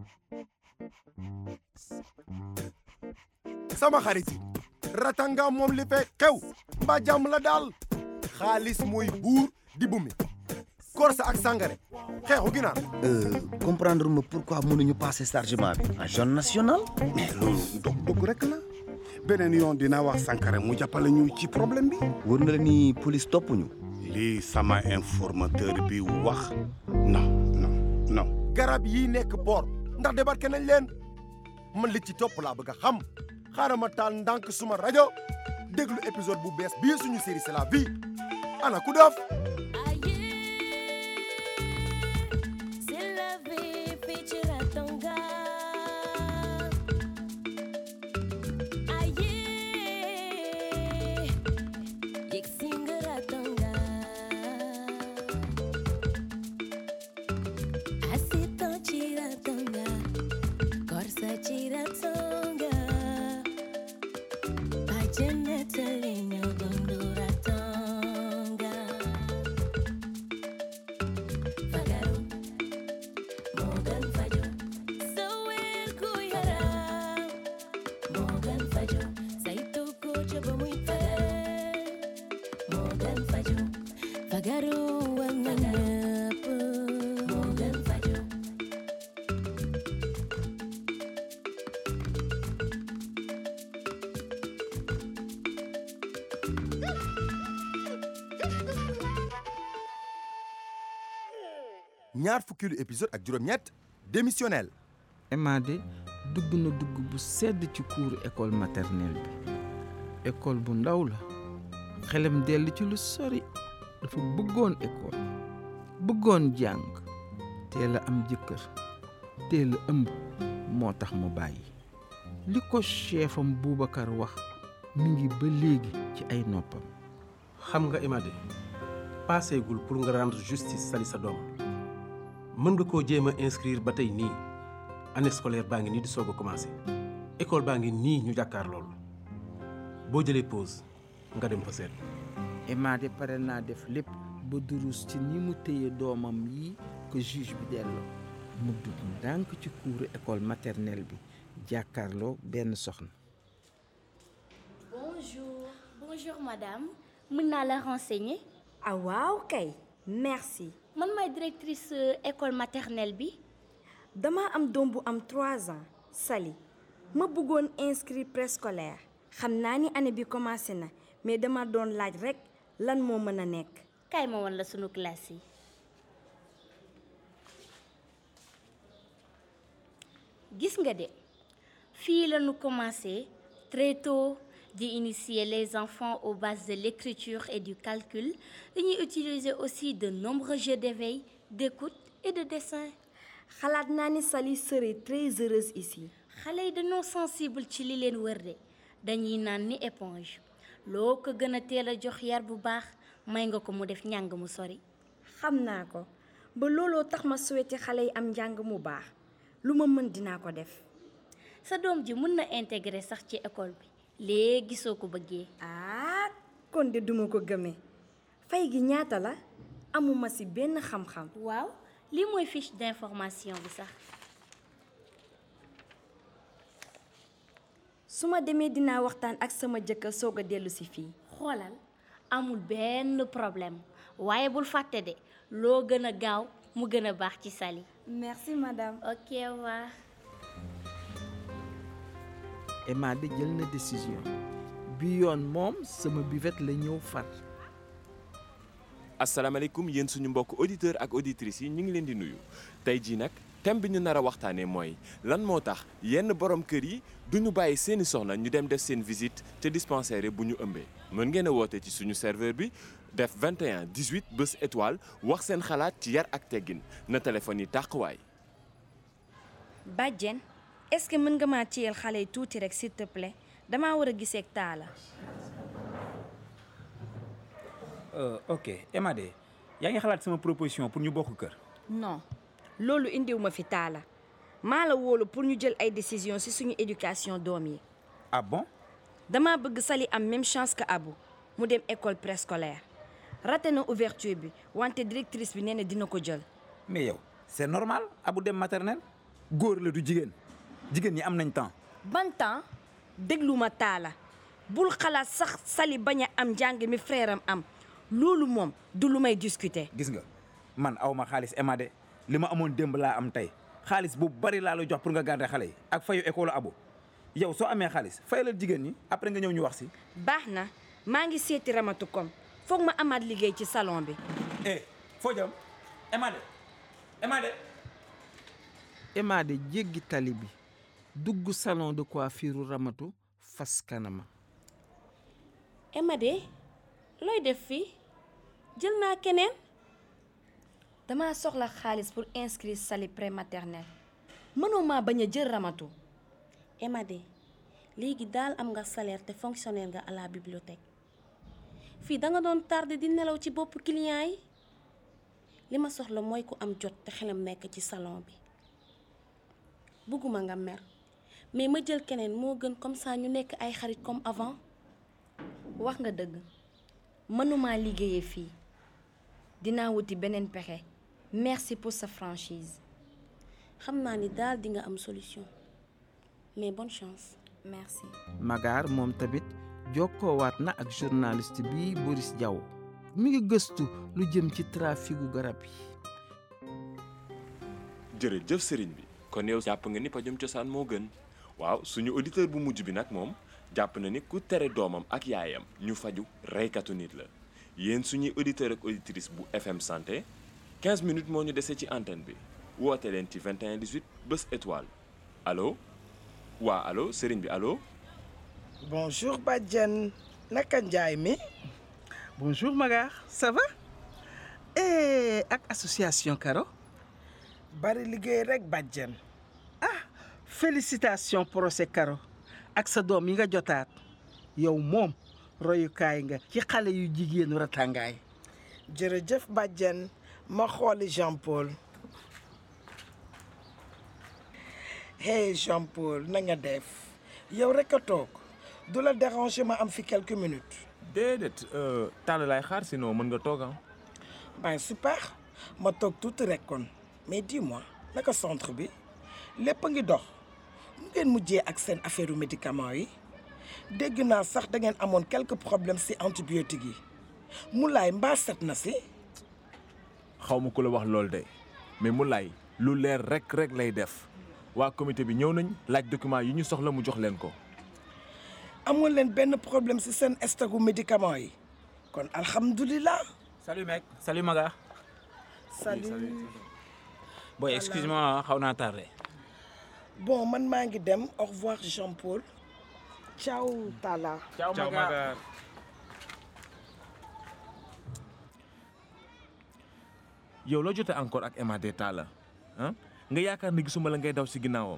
sama xarit yi ratanga moom li fee xew mbaa jàmm la daal xaalis mooy buur di bumi korsa ak sangare xeexu ginaar comprendre ma pourquoi mënuñu passer chargement bi en zone nationale mais loolu dog dog rek la beneen yoon dinaa wax Sankara mu jàppale ñu ci problème bi wër na la ni police toppuñu lii sama informateur bi wax non non non garab yi nekk port ndax débarqué nañ leen man li ci topp laa bëgg a xam xaaral ma taal ndànk suma rajo déglu épisode bu bees bii suñu série c'est la vie ana ku def C'est la vie, fii ci Ratanga. Aye, yegg si nga Ratanga. Asitan ci Ratanga, Korsa ci Ratanga. Bàjjen nettali ñoo dundu Ratanga. Fagaru Morgan Fajo Sawir ku yaram Morgan Fajo Saytu ko ca ba muy fagar Morgan Fajo Fagaru war na ñëpp Morgan Fajo ñaar fukkilu épisode ak juróom-ñett démissionnel Emade dugg na dugg bu sedd ci kuuru école maternelle bi école bu ndaw la xelam dell ci lu sori dafa bëggoon école bëggoon jàng teel a am jëkkër teel a ëmb moo tax mu bàyyi li ko chefam Boubacar wax mi ngi ba léegi ci ay noppam xam nga Emade paaseegul pour nga rendre justice sali sa doom mën nga koo jéem a inscrire ba tey nii année scolaire baa ngi nii di soog a commencé école baa ngi nii ñu jàkkaar lool boo jëlee pause nga dem fa seet Emade pare naa def lépp ba durus ci ni mu téye doomam yi ko juge bi delloo mu dugg ndànk ci kuuru école maternelle bi jàkkaarloo benn soxna Bonjour. Bonjour madame. mën naa la renseigner. ah waaw kay merci man maay directrice euh, école maternelle bi. dama am doom bu am 3 ans Sali ma bëggoon inscrit préscolaire xam naa ni année bi commencé na mais dama doon laaj rekk lan moo mën a nekk kaay ma woon la sunu classe yi. gis nga de fii la ñu commencé très tôt di initier les enfants aux bases de l'écriture et du calcul dañuy utiliser aussi de nombreux jeux d'éveil d'écoute et de dessin. xalaat naa ni Sali serait très heureuse ici xale yi dañoo sensible ci li leen wër de dañuy naan ni éponge loo ko gën a teel a jox yar bu baax may nga ko mu def njàng mu sori. xam naa ko ba looloo tax ma souhaité xale yi am njàng mu baax lu ma mën dinaa ko def sa doom ji mën na intégrer sax ci école bi léegi soo ko bëggee. ah kon de duma ko gëmee fay gi ñaata la amuma ci benn xam-xam waaw lii mooy fiche d'information bi sax. su ma demee dinaa waxtaan ak sama jëkkër soog a dellu si fii xoolal amul benn problème waaye bul fàtte de loo gën a gaaw mu gën a baax ci Sali. merci madame ok waa. Emade jël na décision bi yoon moom sama buvette la ñëw far asalaamaaleykum yéen suñu mbokk auditeur ak auditrices yi ñu ngi leen di nuyu tey jii nag thème bi ñu nar a waxtaanee mooy lan moo tax yenn borom kër yi duñu bàyyi seeni soxna ñu dem def seen visite te dispensaire bu ñu ëmbee mën ngeen a woote ci suñu serveur bi def 21 18 bés étoile wax seen xalaat ci yar ak teggin na téléphone yi tàqwaay bàjjen est-ce que mën nga maa ciyel xale yi tuuti rek s'il te plaît damaa war a gisee ak taala ok Emade yaa ngi xalaat sama proposition pour ñu bokk kër. non loolu indiw ma fi taala maa la wóolu pour ñu jël ay décision ci suñu éducation doom yi ah bon dama bëgg Sali am même chance que Abou mu dem école préscolaire raté na ouverture bi wante directrice bi nee na dina ko jël mais yow c'est normal abu dem maternelle góor la du jigéen jigéen ñi am nañ temps ban temps déglu ma taala bul xalaat sax sali bañ a am njàng mi frère am am loolu moom du lu may discuter. gis nga man aw ma xaalis Emade li ma amoon démb laa am tey xaalis bu bari laa la jox pour nga garder xale yi ak fayu école abo yow soo amee xaalis fayalal jigéen ñi après nga ñëw ñu wax si. baax na maa ngi seeti ramatu kom foog ma amaat liggéey ci salon bi. eh foo jëm Emade Emade. Emade jéggi tali bi dugg salon de coiffure ramatu fas kanama Emade looy def fii jël naa keneen dama soxla xaalis pour inscrire sali prématernelle mënoo maa bañ a jël ramatu. Emade léegi daal am nga salaire te fonctionnaire nga à la bibliothèque fii da nga doon tardé di nelaw ci bopp client yi li ma soxla mooy ku am jot te xelam nekk ci salon bi bëgguma nga mer mais ma jël keneen moo gën comme ça ñu nekk ay xarit comme avant wax nga dëgg mënumaa liggéeyee fii dinaa wuti beneen pexe merci pour sa franchise. xam naa ni daal di nga am solution mais bonne chance. merci. Magaar moom tamit jokkoowaat na ak journaliste bi Boris Diaw mi ngi gëstu lu jëm ci traficu garab yi. jërëjëf sëriñ bi kon yow jàpp nga ni pajum cosaan moo gën waaw suñu auditeur bu mujj bi nag moom jàpp na ni ku tere doomam ak yaayam ñu faju reykatu nit la yéen suñuy auditeur ak auditrice bu FM santé 15 minutes moo ñu dese ci antenne bi woote leen ci 21 18 bés étoile allo waa allo sëriñ bi allo. bonjour Badiane naka njaay mi. bonjour Magar ça va. et ak association Karo. bari liggéey rek Badiane. ah félicitations procès Karo ak sa doom yi nga jotaat yow moom royukaay nga ci xale yu jigéenu ratangaay. jërëjëf Badiane ma xooli Jean Paul. hey Jean Paul na nga def yow rek a toog du la déranger ma am fi quelques minutes. déedéet tàll laay xaar sinon mën nga toog ah. ben super ma toog tuuti rek kon mais dis-moi naka centre bi lépp a ngi dox mu ngeen mujjee ak seen affaire médicament yi dégg naa sax da ngeen amoon quelques problèmes ci antibiotiques yi Moulay mbaa set na si. xaw ma ku la wax loolu de mais Moulay lu leer rek rek lay def waa comité bi ñëw nañ laaj document yi ñu soxla mu jox leen ko. amul leen benn problème ci seen stocku médicament yi kon alhamdulilah. salut mec salut Maga. salut. boy excuse-moi xaw naa tardé. bon man maa ngi dem au revoir Jean Paul. ciao Talla. ciao Maga. yow loo jotee encore ak MAD Talla ah nga yaakaar ne gisuma la ngay daw si ginnaawam.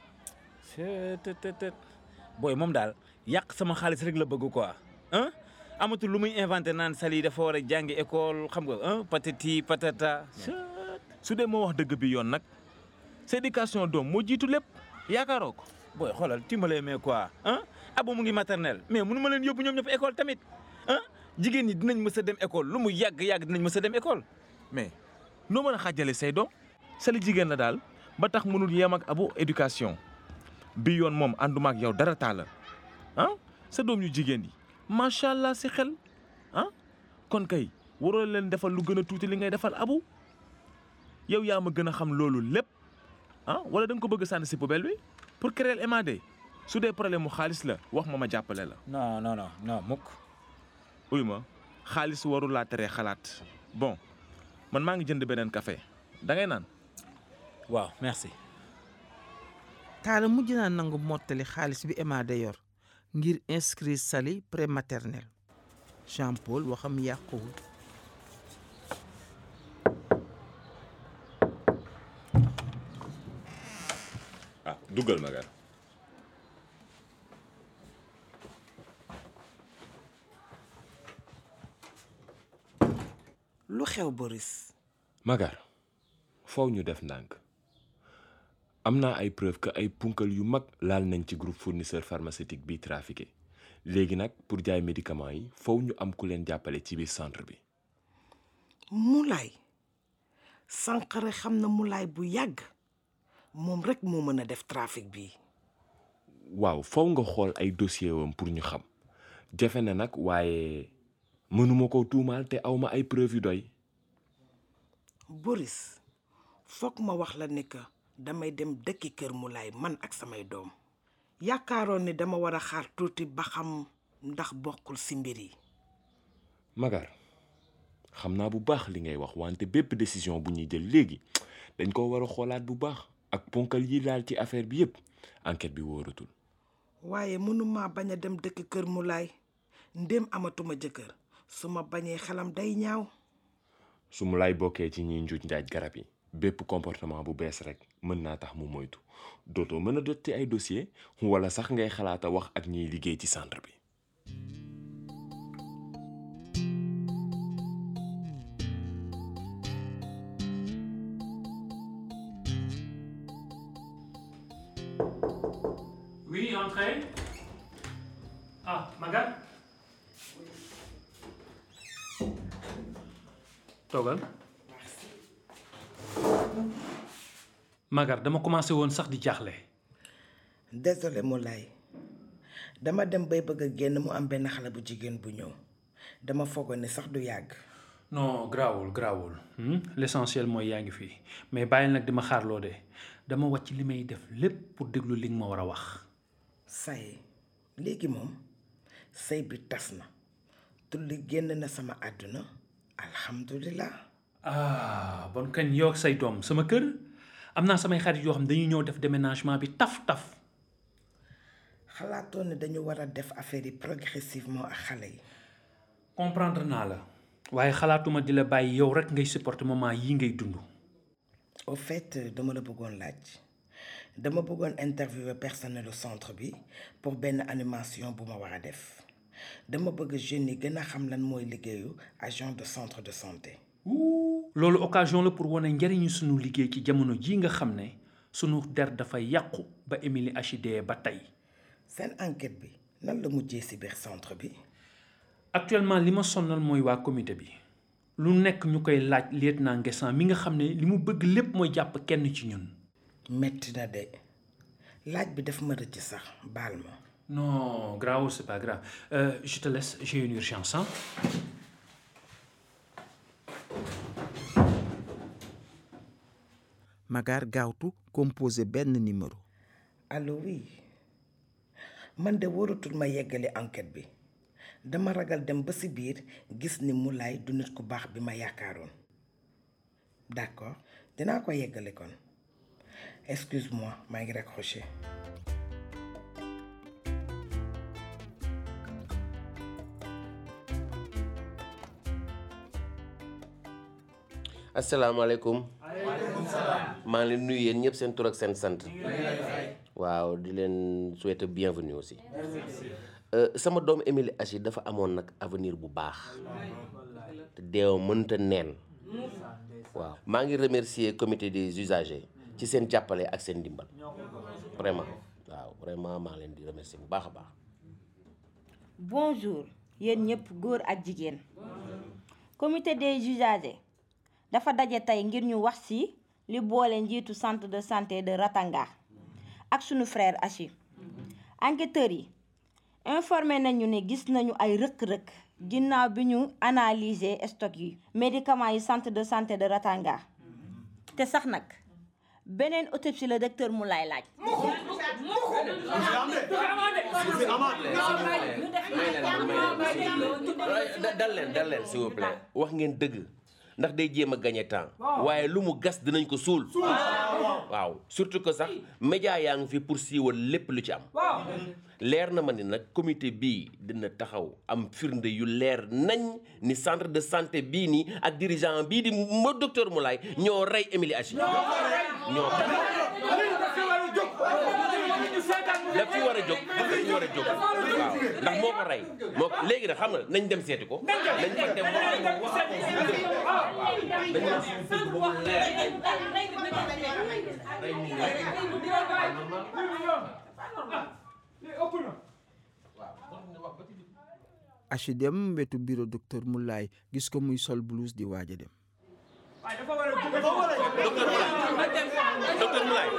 tët booy moom daal yàq sama xaalis rek la bëgg quoi ah amatul lu muy inventé naan Sali dafa war a jàngi école xam nga ah patati patata. su dee moo wax dëgg bi yoon nag sa éducation doom moo jiitu lépp yaakaaroo ko. booy xoolal timbale mais quoi ah abo mu ngi maternelle mais mënu ma leen yóbbu ñoom ñëpp école tamit ah jigéen ñi dinañ mës a dem école lu mu yàgg yàgg dinañ mës a dem école. mais noo mën a xàjjale say doom Sali jigéen la daal ba tax mënul yem ak abo éducation bi yoon moom ànduma ak yow dara taala ah sa doom yu jigéen yi macha allah si xel ah kon kay waroo leen defal lu gën a tuuti li ngay defal abu yow yaa ma gën a xam loolu lépp ah wala da nga ko bëgg sànni si poubelle bi pour créer MAD su dee problème mu xaalis la wax ma ma jàppale la. non non non non mukk. uy ma xaalis warul laa teree xalaat bon man maa ngi jënd beneen café da ngay naan. waaw merci. Talla mujj naa nangu mottali xaalis bi MAD yor ngir inscrire Sali prématernelle Jean Paul waxam yàquwul. ah duggal Magar. lu xew Boris. Magar foofu ñu def ndànk am naa ay preuve que ay punkal yu mag laal nañ ci groupe fournisseur pharmaceutique bi trafiqué léegi nag pour jaay médicaments yi foofu ñu am ku leen jàppale ci biir centre bi. Moulay Sankharé xam na Moulay bu yàgg moom rek moo mën a def trafic bi waaw faw nga xool ay dossier wam pour ñu xam jafe na nag waaye mënuma ko tuumaal te awma ay preuve yu doy Boris foog ma wax la ne que damay dem dëkki kër Moulay man ak samay doom yaakaaroon ni dama war a xaar tuuti ba xam ndax bokkul si mbir yi Magar xam naa bu baax li ngay wax wante bépp décision bu ñuy jël léegi dañ ko war a xoolaat bu baax ak ponkal yi laal ci affaire bi yépp enquête bi wóoratul waaye mënuma bañ a dem dëkk kër Moulay ndéem amatuma jëkkër su ma bañee xelam day ñaaw su mu lay bokkee ci ñiy njuuj njaaj garab yi bépp comportement bu bees rek mën naa tax mu moytu dootoo mën a jot ci ay dossier wala sax ngay xalaata wax ak ñiy liggéey ci centre bi Oui, entrez. Ah, Magal. toogal. Magar dama commencé woon sax di jaaxle. désolé Moulay dama dem bay bëgg a génn mu am benn xale bu jigéen bu ñëw dama foogoon ne sax du yàgg non grawul grawul l'essentiel mooy yaa ngi fii mais bàyyil nag di ma xaarloo de dama wàcc li may def lépp pour déglu li nga ma war a wax. say léegi moom sëy bi tas na tulli génn na sama àdduna alhamdulilah ah bon kañ yow ak say doom sama kër am naa samay xarit yoo xam dañuy ñëw def déménagement bi taf taf. xalaatoon ne dañu war a def affaire yi progressivement ak xale yi comprendre naa la waaye xalaatuma di la bàyyi yow rek ngay supporter moment yi ngay dund. au fait dama la bëggoon laaj dama bëggoon interviewer personnel du centre bi pour benn animation bu ma war a def dama bëgg jeunes yi gën a xam lan mooy liggéeyu agent de centre de santé loolu occasion la pour wane njëriñu sunu liggéey ci jamono ji nga xam ne sunu der dafa yàqu ba Émilie HD ba tey. seen enquête bi nan la mujjee ci biir centre bi actuellement li ma sonnal mooy waa comité bi lu nekk ñu koy laaj lieutenant Nguessan mi nga xam ne li mu bëgg lépp mooy jàpp kenn ci ñun. metti na de laaj bi daf ma rëcc sax baal ma non grave c'est pas grave Euh, je te laisse j'ai une urgence hein. Magar gaawtu composé benn numéro allo oui man de wóoratul ma yeggale enquête bi dama ragal dem ba ci biir gis ni Moulay du nit ku baax bi ma yaakaaroon d'accord dinaa ko yeggale kon excuse-moi maa ngi raccroché asalaamaaleykum maa ngi leen nuyu yéen ñëpp seen tur ak seen sant waaw di leen souhaiter bienvenue aussi Euh, sama doom Émilie Achi dafa amoon nag avenir bu baax te deew mënta neen waaw maa ngi remercier comité des usagers ci seen jàppale ak seen ndimbal vraiment waaw vraiment maa ngi leen di remercier bu baax a baax bonjour yéen ñëpp góor ak jigéen comité des usagers dafa daje tey ngir ñu wax ci li boole njiitu centre de santé de Ratanga ak sunu frère Achi enquêteurs yi informé nañu ne gis nañu ay rëkk-rëkk ginnaaw bi ñu analyser stock yi médicaments yi centre de santé de Ratanga te sax nag beneen autopsie la docteur mu lay laaj dal leen dal leen s'il vous plaît wax ngeen dëgg ndax day jéem a gagner temps waaye lu mu gas dinañ ko suul waaw surtout que sax média yaa ngi fi pour siiwal lépp lu ci am leer na ma ni nag comité bii dina taxaw am firnde yu leer nañ ni centre de santé bii nii ak dirigeant bii di mo docteur Moulay ñoo rey Émilie Achi ñoo daf fi war a jóg daf fi war a jóg waaw ndax moo ko rey moo ko léegi nag xam nga nañ dem seeti ko nañ fa dem Achi dem wetu bureau docteur Moulay gis ko muy sol blouse di waaj a dem docteur Moulay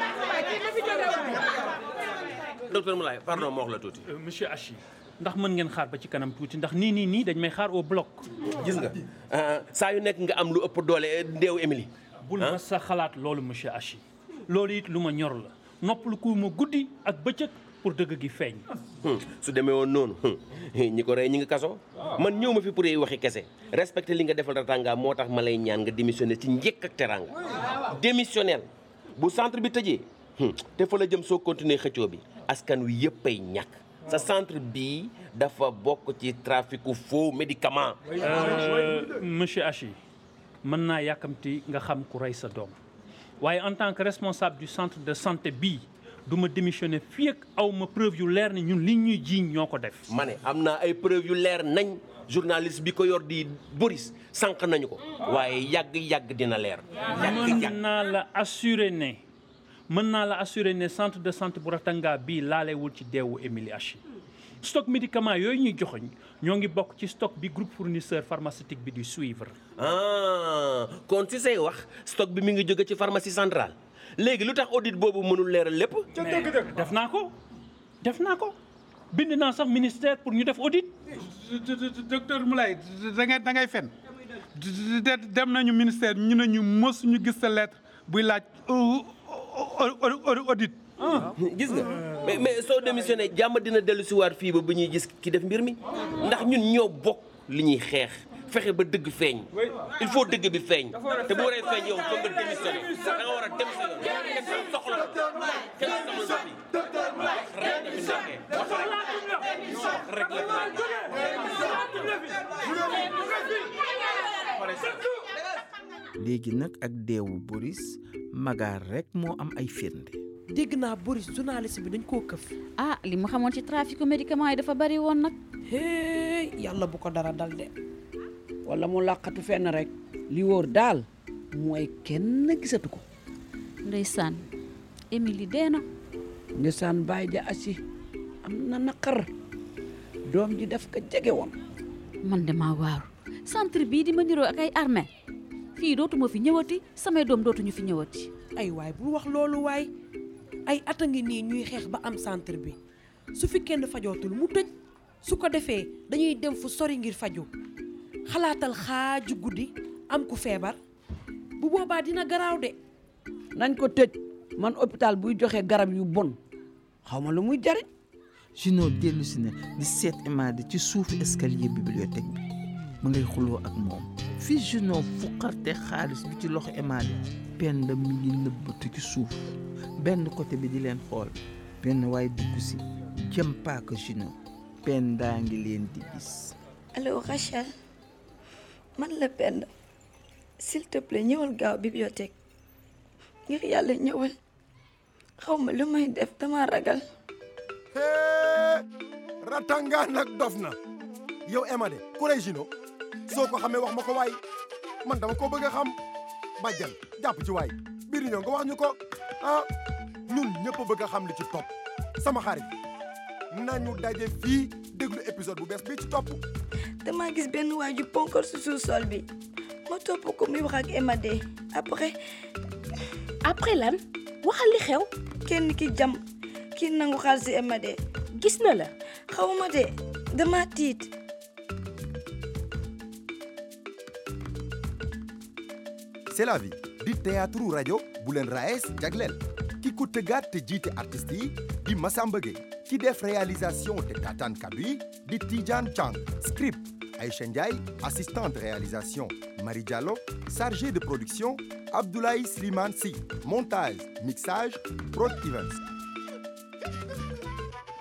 docteur Moulay pardon ma wax la tuuti. monsieur Hachi ndax mën ngeen xaar ba ci kanam tuuti ndax nii nii nii dañ may xaar au bloc. gis nga saa yu nekk nga am lu ëpp doole ndeew Émilie. bul ma sa xalaat loolu monsieur Hachi loolu it lu ma ñor la noppalu ku ma guddi ak bëccëg pour dëgg gi feeñ. su demee woon noonu ñi ko rey ñi ngi kaso man ñëw ma fi pour ay waxi kese respecté li nga defal Ratanga moo tax ma lay ñaan nga démissionné ci njëkk ak teranga démissionnel bu centre bi tëjee te fa la jëm soo continuer xëccoo bi askan wi yëpp ay ñàkk sa centre bii dafa bokk ci traficu faux médicament Euh, monsieur Hachi mën naa yàkkamti nga xam ku rey sa doom waaye en tant que responsable du centre de santé bii du ma démissionné fii ak aw ma preuve yu leer ne ñun li ñuy jiiñ ñoo ko def. ma ne am naa ay preuve yu leer nañ journaliste bi ko yor di Boris sànq nañu ko waaye yàgg-yàgg dina leer mën naa la assurer ne mën naa la assurer ne centre de santé bu Ratanga bii laalewul ci deewu Émilie Hachi stock médicament yooyu ñuy joxoñ ñoo ngi bokk ci stock bi groupe fournisseur pharmaceutique bi di suivre. ah kon si say wax stock bi mi ngi jóge ci pharmacie centrale léegi lu tax audit boobu mënul leeral lépp. mais def naa ko def naa ko bind naa sax ministère pour ñu def audit. docteur Moulay da ngay da ngay fen de- dem nañu ministère ñu ne ñu mos ñu gis sa lettre buy laaj audit. gis nga mais mais soo démissionné jàmm dina dellu si waat fii ba bu ñuy gis ki def mbir mi ndax ñun ñoo bokk li ñuy xeex fexe ba dëgg feeñ il faut dëgg bi feeñ te bu waree feeñ yow foog nga démissionné da nga war a dem sa yoon kenn soxla ko kenn soxla ko rek nga fi nekkee wax rek la léegi nag ak deewu Boris magaar rek moo am ay firnde dégg naa Boris journaliste bi dañ koo këf. ah li mu xamoon ci trafic médicament yi dafa bari woon nag. hey yàlla bu ko dara dal de. wala mu làqatu fenn rek li wóor daal mooy kenn gisatu ko ndeysaan Émilie dee na. ndeysaan baay ja asi am na naqar doom ji daf ko jege woon man de maa waaru centre bii di ma niroo ak ay armée fii dootuma fi ñëwati samay doom dootuñu fi ñëwati. ay waay bul wax loolu waay ay at a ngi nii ñuy xeex ba am centre bi su fi kenn fajootul mu tëj su ko defee dañuy dem fu sori ngir faju xalaatal xaaju guddi am ku feebar bu boobaa dina garaaw de. nañ ko tëj man hôpital buy joxe garab yu bon xaw ma lu muy jariñ Junoo dellu si na di seet Emadi ci suufu escalier bibliothèque bi mu ngay xuloo ak moom fii Junoo fuqarte xaalis bi ci loxo Emadi Penda mi ngi nëbbatu ci suuf benn côté bi di leen xool benn waay dugg si jëm paaka Junoo Penda ngi leen di gis allo Rachel man la Penda s'il te plaît ñëwal gaaw bibliothèque ngir yàlla ñëwal xaw ma lu may def dama ragal Ratanga nag dof na yow Emade ku lay Gino soo ko xamee wax ma ko waay man dama ko bëgg a xam bàjjan jàpp ci waay biir ñëw nga wax ñu ko ah ñun ñëpp bëgg a xam li ci topp sama xarit nañu daje fii déglu épisode bu bees bi ci topp dama gis benn waay ju ponkor si suuf sol bi ma topp ko muy wax ak Emade après après lan waxal li xew kenn ki jam ki nangu xaalis si Emade gis na la xawma de dama tiit c'est la vie di théâtre rajo bu leen raes jagleel ki ko tëggaat te jiite artistes yi di Massamba Gueye ki def réalisation te tataan kaddu yi di Tidiane Chang script Aïcha Ndiaye assistante réalisation Marie Diallo chargé de production Abdoulaye Slimane Sy montage mixage Prod Events